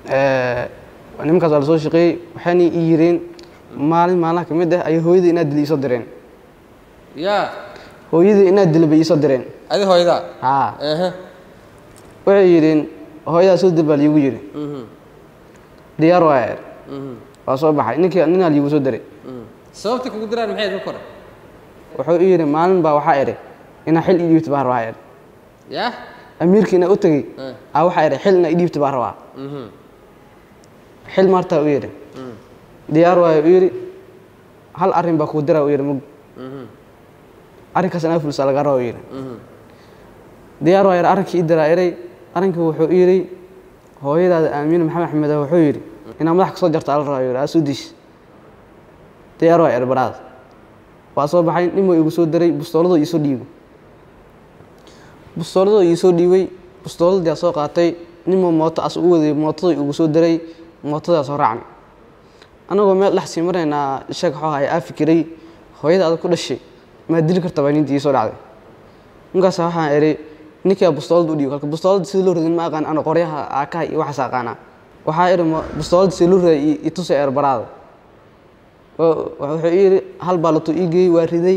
nimankaas waa lasoo shaqeeyey waxayna ii yireen maalin maalmaha ka mid ah ayay hooyadii inaad dili iisoo direen yaa hooyadii inaad dili bay iisoo direen adi hooydaa haa ehe waxay yidhiin hooyadaa soo dil baa liigu yidhi Mhm, diyaar waa er mhm, waa soo baxay ninkii ninaa liigu soo diray mhm. sababta kugu diraan maxay ka kore wuxuu ii yidhi maalin baa waxaa idhi inaa xil ii dhiibta baa rabaa er yaa amiirkii inaa u tegey Eh. aa waxaa idhi xil inaa ii dhiibta baa rabaa Mhm, xil maartaa u yidhi mhm, diyaar waayo u yidhi hal arrin baa kuu diraa u yidhi mug mhm, arrinkaas inaa fulsa laga raba u yidhi mhm. diyaar waa yidhi arrinkii ii diraa eray arrinkii wuxuu ii yidhi hooyadaada aamiin maxamed axmed ah wuxuu yidhi inaa madax ka soo jarta ala rabaa yidhi aa soo diis diyaar waa yidhi baraad waa soo baxay nin buu igu soo diray bustooladoo iisoo dhiibay bustooladoo iisoo dhiibay bustooladii aa soo qaatay ninbuu mooto as u waday mootadoo igu soo diray mootadaa soo raacnay annagoo meel dhex sii maraynaa sheeg waxuu ahay aa fikiray hooyada adag ku dhashay maa dili karta baa nintii iisoo dhacday ninkaas waxaan idhi ninkaa bustoolada u dhiibo kalka bustoolada sida loo radin ma aqaan ana qoryaha aakaha iyo waxaas aqaanaa waxaa idhi ma- bustoolada sida loo raday itusa eerbaraada wuxuu ii yidhi hal baa lato ii geeyey waa riday